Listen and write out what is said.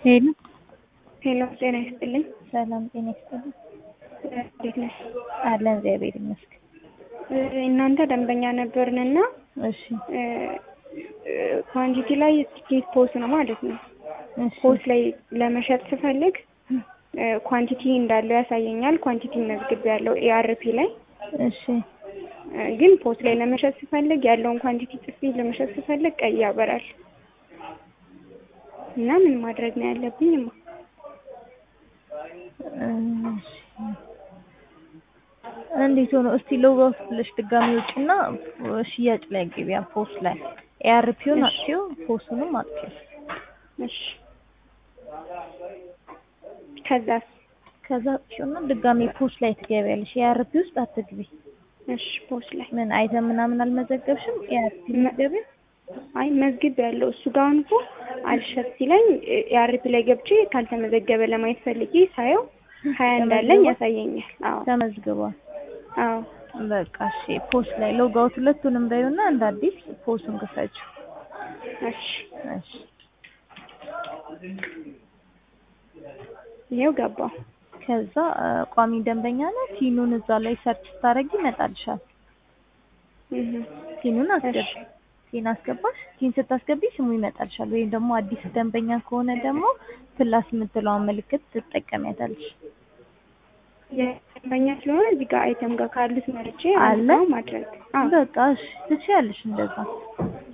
ሄሎ ሄሎ ጤና ይስጥልኝ። ሰላም ጤና ይስጥልኝ። እንዴት ነሽ? አለን እግዚአብሔር ይመስገን። እናንተ ደንበኛ ነበርንና እሺ ኳንቲቲ ላይ ትኬት ፖስ ነው ማለት ነው። እሺ ፖስ ላይ ለመሸጥ ስፈልግ ኳንቲቲ እንዳለው ያሳየኛል። ኳንቲቲ መዝግብ ያለው ኤአርፒ ላይ እሺ ግን ፖስ ላይ ለመሸጥ ስፈልግ ያለውን ኳንቲቲ ጽፌ ለመሸጥ ስፈልግ ቀይ ያበራል እና ምን ማድረግ ነው ያለብኝ? እማ እሺ እንዴት ሆኖ እስቲ ሎግ አውት ብለሽ ድጋሚ ውጭና ሽያጭ ላይ ገቢያ ፖስ ላይ ኤአርፒውን አጥፊው ፖሱንም አጥፊው እሺ ከዛስ? ከዛ አጥፊውና ድጋሚ ፖስ ላይ ትገቢያለሽ። ኤአርፒ ውስጥ አትግቢ። እሺ ፖስ ላይ ምን አይተም ምናምን አልመዘገብሽም? ኤአርፒ መዝገቢ አይ መዝግብ ያለው እሱ ጋር አሁን እኮ አልሸጥ ሲለኝ ኤአርፒ ላይ ገብቼ ካልተመዘገበ ለማየት ፈልጌ ሳየው ሀያ እንዳለኝ ያሳየኛል። አዎ ተመዝግቧል። አዎ በቃ እሺ ፖስ ላይ ሎግ አውት ሁለቱንም በይውና እንደ አዲስ ፖሱን ክፈችው። እሺ እሺ ይኸው ገባው። ከዛ ቋሚ ደንበኛ ነው። ቲኑን እዛ ላይ ሰርች ስታደርጊ ይመጣልሻል። እህ ቲኑን አስገቢ። ቲን አስገባሽ። ቲን ስታስገቢ ስሙ ይመጣልሻል። ወይም ደግሞ አዲስ ደንበኛ ከሆነ ደግሞ ፕላስ የምትለዋን ምልክት ትጠቀሚያታለሽ። የደንበኛ ስለሆነ እዚህ ጋር አይተም ጋር ካሉት መርጬ አለ? አለ ማድረግ። አዎ በቃ እሺ ትችያለሽ እንደዛ።